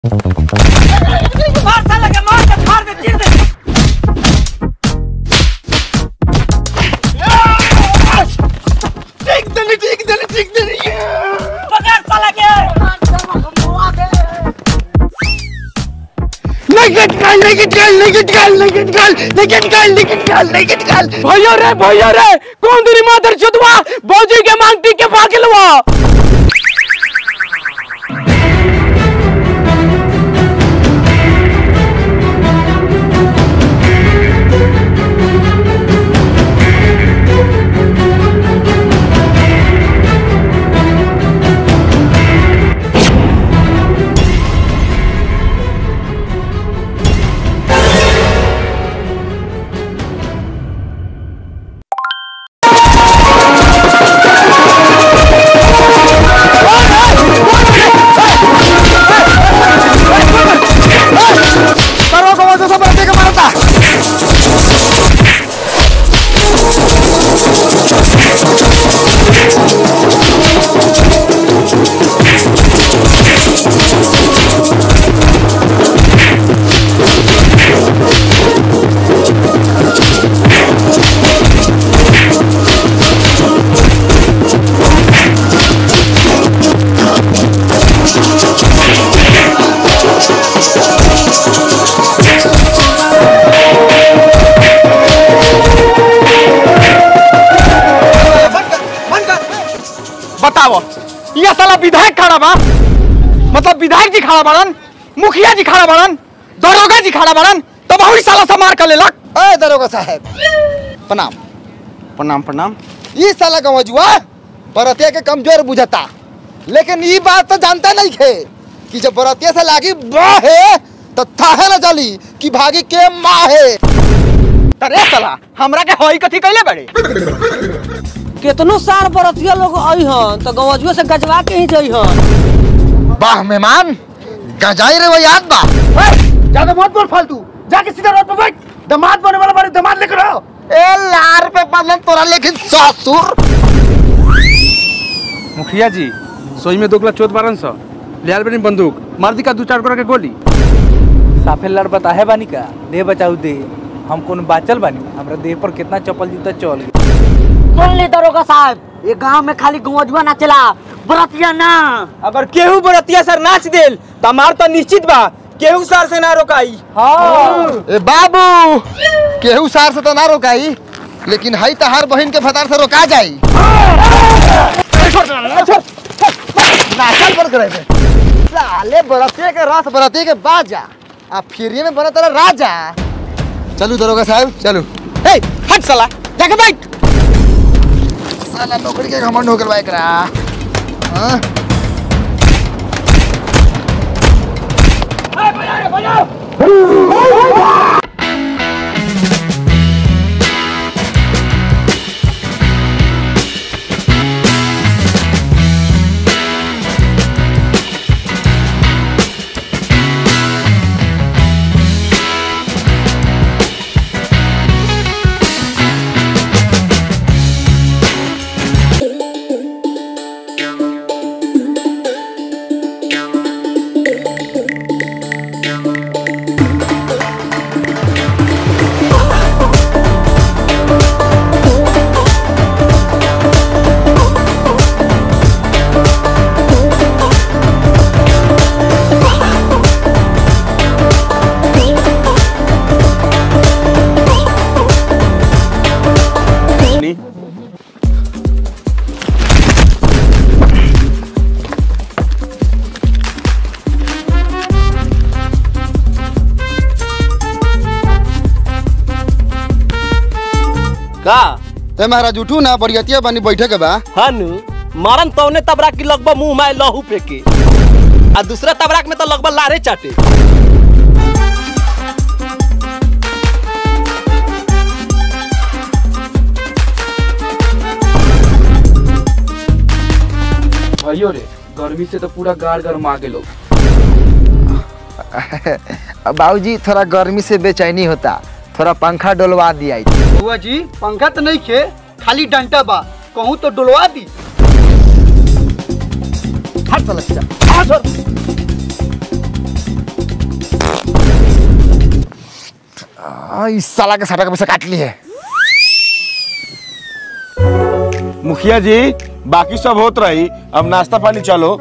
मार साला के मार के फाड़ दे चीर दे ठीक देली ठीक देली ठीक देली पकड़ साला के लेकिन काल लेकिन काल लेकिन काल लेकिन काल लेकिन काल लेकिन काल लेकिन काल भैया रे भैया रे कौन तेरी मादर चुदवा बौजी के मांगटी के पाकिलवा करो को वजह से बरते के मारता बताओ ये साला विधायक खड़ा बा मतलब विधायक जी खड़ा बाड़न मुखिया जी खड़ा बाड़न दरोगा जी खड़ा बाड़न तो बहुत साला से मार कर लेलक ए दरोगा साहब प्रणाम प्रणाम प्रणाम ई साला गवजुआ बरतिया के कमजोर बुझता लेकिन ई बात तो जानता नहीं थे कि जब बरतिया से लागी बाहे तो थाहे न चली कि भागी के माहे अरे साला हमरा के होई कथी कैले बड़े कितनो सार बरतिया लोग आई हन तो गवजुआ से गजवा के ही जई हन वाह मेहमान गजाई रे वो याद बा ज्यादा मत बोल फालतू जाके सीधा रोड पे बैठ दामाद बने वाला बारे दामाद लेकर आओ ए लार पे बदलन तोरा लेकिन ससुर मुखिया जी सोई में दोगला चोत बारन सौ लियाल बनी बंदूक मार दी का दू चार के गोली साफे लड़ बता है बानी का दे बचाऊ दे हम कौन बाचल बानी हमरा देह पर कितना चप्पल जूता चल गया सुन ली दरोगा साहब ये गांव में खाली गवजुआ ना चला बरतिया ना अगर केहू बरतिया सर नाच देल त हमार तो निश्चित बा केहू सर से ना रोकाई ए बाबू केहू सार से तो ना रोकाई लेकिन हई तहार बहन के फतार से रोका जाई नाचल पर करे थे साले बरते के रस बरते के बाजा आ फिर में बना तेरा राजा चलू दरोगा साहब चलू ए हट साला जाके बैठ साला नौकरी के घमंड हो गल बा एकरा हाँ? का ते महाराज उठू ना बरियतिया बनी बैठे के बा हनु मारन तौने तबरा की लगभग मुंह में लहू फेंके आ दूसरा तबराक में तो लगभग लारे चाटे भाइयों रे गर्मी से तो पूरा गाड़ गरमा के लोग बाबूजी थोड़ा गर्मी से बेचैनी होता थोड़ा पंखा डोलवा दिया बुआ जी पंखा तो नहीं खे खाली डंटा बा कहूँ तो डुलवा दी हट साला चल आ, इस साला के साटा का पैसा काट ली है मुखिया जी बाकी सब होत रही अब नाश्ता पानी चलो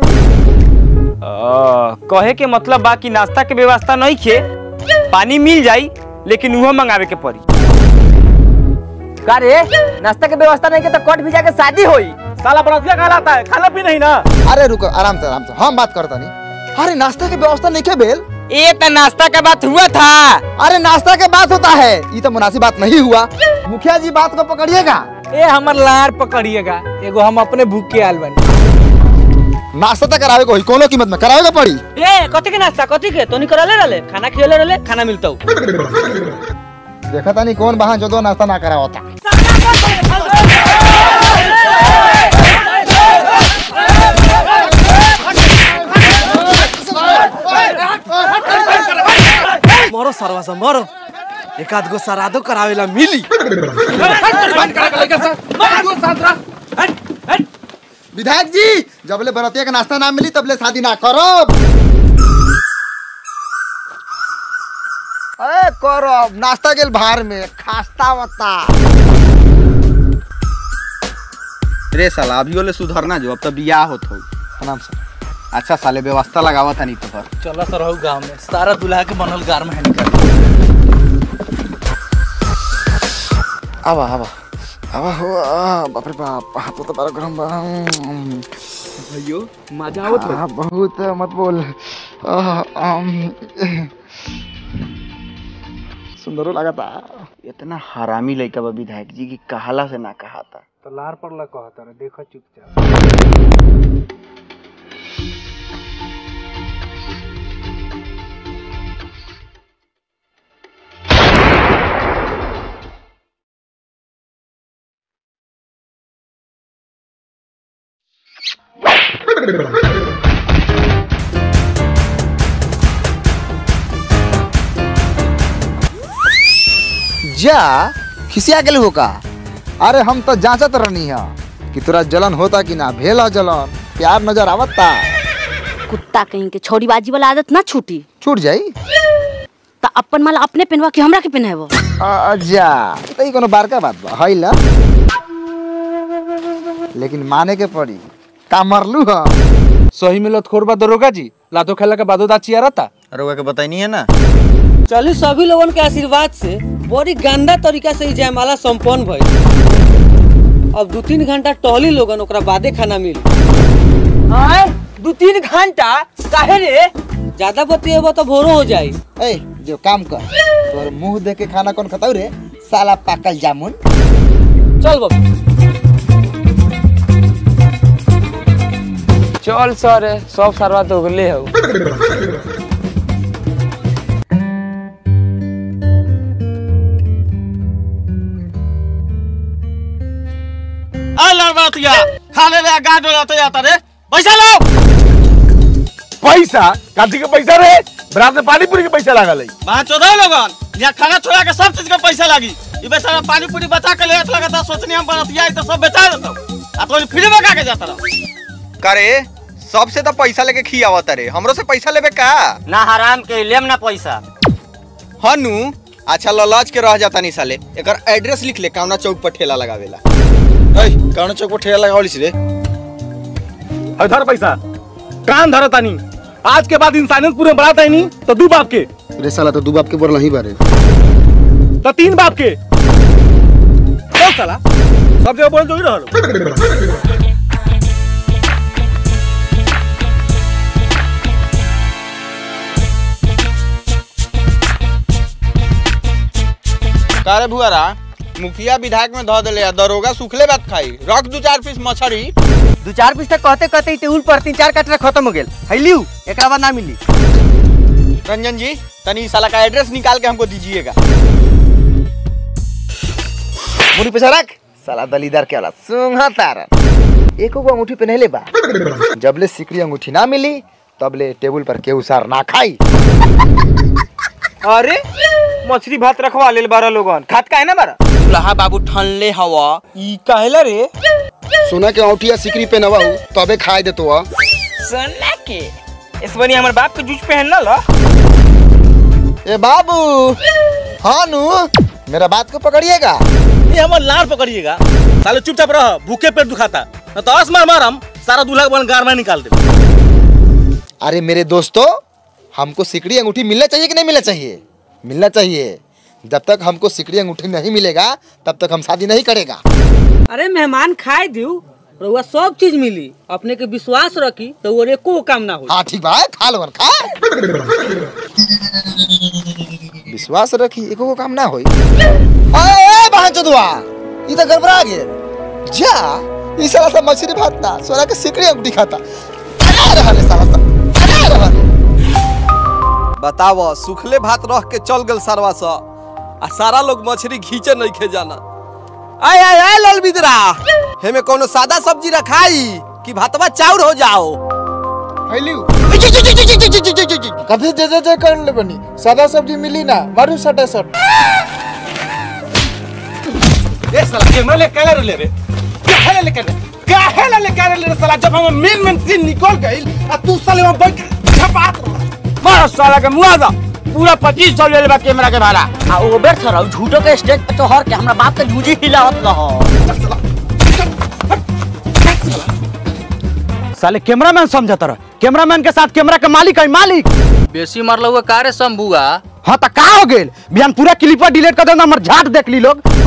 कहे के मतलब बा कि नाश्ता के व्यवस्था नहीं खे पानी मिल जाई लेकिन उहो मंगावे के पड़ी का रे नाश्ता के व्यवस्था नहीं के तो कट भी जाके शादी होई साला बरतिया खा लाता है खाना पी नहीं ना अरे रुको आराम से आराम से हम बात करता नहीं अरे नाश्ता की व्यवस्था नहीं के बेल ये तो नाश्ता का बात हुआ था अरे नाश्ता के बात होता है ये तो मुनासिब बात नहीं हुआ मुखिया जी बात को पकड़िएगा ए हमर लार पकड़िएगा एगो हम अपने भूख के आल बानी नाश्ता तो करावे को ही कोनो कीमत में करावे पड़ी ए कथी के नाश्ता कथी के तोनी करले रहले खाना खियले रहले खाना मिलतौ देखा था नहीं कौन बहान जो दो नाश्ता ना करा होता मरो सरवा से मरो एक आध गो सरादो करावेला मिली विधायक जी जबले बरतिया का नाश्ता ना मिली तबले शादी ना करब अरे करब नाश्ता गेल भार में खास्ता वत्ता रे साला अभी ओले सुधरना जो अब तो बियाह होत हो प्रणाम सर अच्छा साले व्यवस्था लगावा था नहीं तो पर चलो तो रहू गाँव में सारा दूल्हा के बनल गार में निकल आवा आवा आवा हो आ, बाप रे बाप हाथ तो बड़ा गरम बा भैयो मजा आवत आ, बहुत मत बोल आ, आम, सुंदरो लगा था इतना हरामी लड़का बा विधायक जी की कहाला से ना कहा था तो लार पड़ला कहता रे देखो चुपचाप जा खिसिया गेल हो का अरे हम तो जांचत रहनी है कि तोरा जलन होता कि ना भेला जलन प्यार नजर आवता कुत्ता कहीं के छोड़ीबाजी वाला आदत ना छूटी छूट जाई तो अपन माला अपने पहनवा के हमरा के पहनाबो जा तो ई कोनो बारका बात बा है ला लेकिन माने के पड़ी का मरलू ह सही में लतखोर बा दरोगा जी लातो खेला के बादो दाची आ रहता अरे वो के बताई है ना चली सभी लोगन के आशीर्वाद से बड़ी गंदा तरीका से ई जयमाला संपन्न भइल अब दू तीन घंटा टहली लोगन ओकरा बादे खाना मिली आए दू तीन घंटा काहे रे ज्यादा बतिएबो तो भोरो हो जाई ए जो काम कर तोर मुंह देख के खाना कौन खताऊ रे साला पाकल जामुन चल बाबू चल सर सब सरवा तो गले हो लड़बतिया खाने ले गांड हो जाते जाता रे पैसा लो पैसा काठी के पैसा रे बरात में पानी पूरी के पैसा लागल है वहाँ चौदह लोगन यहाँ खाना छोड़ा के सब चीज का पैसा लगी ये बेचारा पानी पूरी बचा के ले लगा था सोचनी हम बरतिया तो सब बेचा देता आ तो फ्री में का के जाता रहा करे सबसे तो पैसा लेके खियावत रे हमरो से पैसा लेबे का ना हराम के लेम ना पैसा हनु अच्छा ललाज के रह जाता नहीं साले एकर एड्रेस लिख ले कावना चौक पर ठेला लगावेला ऐ कावना चौक पर ठेला लगावलिस रे धर पैसा कान धर तानी आज के बाद इंसानियत पूरे बढ़ाता ही नहीं तो दू बाप के रे साला तो दू बाप के बोल नहीं बारे तो तीन बाप के चल साला सब जगह बोल जो ही रहल कारे भुआरा मुखिया विधायक में धो देले आ दरोगा सुखले बात खाई रख दू चार पीस मछरी दू चार पीस तक कहते कहते टेबुल पर तीन चार कटरा खत्म हो गेल हैलियो एकरा बाद ना मिली रंजन जी तनी इस साला का एड्रेस निकाल के हमको दीजिएगा मुड़ी पैसा रख साला दलीदार के वाला सुंघा तारा एको को अंगूठी पहनले बा जबले सिकड़ी अंगूठी ना मिली तबले टेबल पर केहू सार ना खाई अरे मछली भात रखवा लेल बारह लोगन खात का है ना बारह लहा बाबू ठनले हवा ई काहेला रे सोना के अंगूठी या सिकड़ी पहनवा तबे खाए देतो आ सोना के इस बनी हमर बाप के जूझ पहन ना ला ए बाबू हाँ नू मेरा बात को पकड़िएगा ये हमार लाड़ पकड़िएगा साले चुपचाप रह भूखे पेट दुखाता न तो आस मार मारम सारा दूल्हा के बन गार में निकाल दे अरे मेरे दोस्तों हमको सिकड़ी अंगूठी मिलना चाहिए कि नहीं मिलना चाहिए मिलना चाहिए जब तक हमको सिकड़ी अंगूठी नहीं मिलेगा तब तक हम शादी नहीं करेगा अरे मेहमान खाए दियो रउआ सब चीज मिली अपने के विश्वास रखी तो वो एको काम ना हो हाँ ठीक बा खा लो खा विश्वास रखी एको को काम ना होई अरे बहन चोदवा ई तो गड़बड़ा गए जा ई साला सा मछली भात ना सोना के सिकड़ी अंगूठी खाता अरे रहले साला सा अरे रहले बताव सुखले भात रह के चल गल सरवा सा आ सारा लोग मछली घींचे नहीं खे जाना आय आय आय लाल बिदरा हेमे कोनो सादा सब्जी रखाई कि भातवा चाउर हो जाओ फैलियो कभी जय जय जय कर ले बनी सादा सब्जी मिली ना मारू सटा सट ए साला कैमरा ले काहे ले रे काहे ले काहे काहे ले काहे ले साला जब हम मेन मेन सीन निकल गइल आ तू साले वहां बैठ के छपात रह मारो साला के मुआवजा पूरा पच्चीस सौ ले लेबा कैमरा के भाड़ा आ ओ बेर थरा झूठो के स्टेज पे तो हर के हमरा बाप के झूठी हिलावत रहो साले कैमरामैन समझत रह कैमरामैन के साथ कैमरा के मालिक है मालिक बेसी मारल हुआ कारे शंभुआ हाँ तो का हो गेल बिहान पूरा क्लिपर डिलीट कर देना हमर झाट देख ली लोग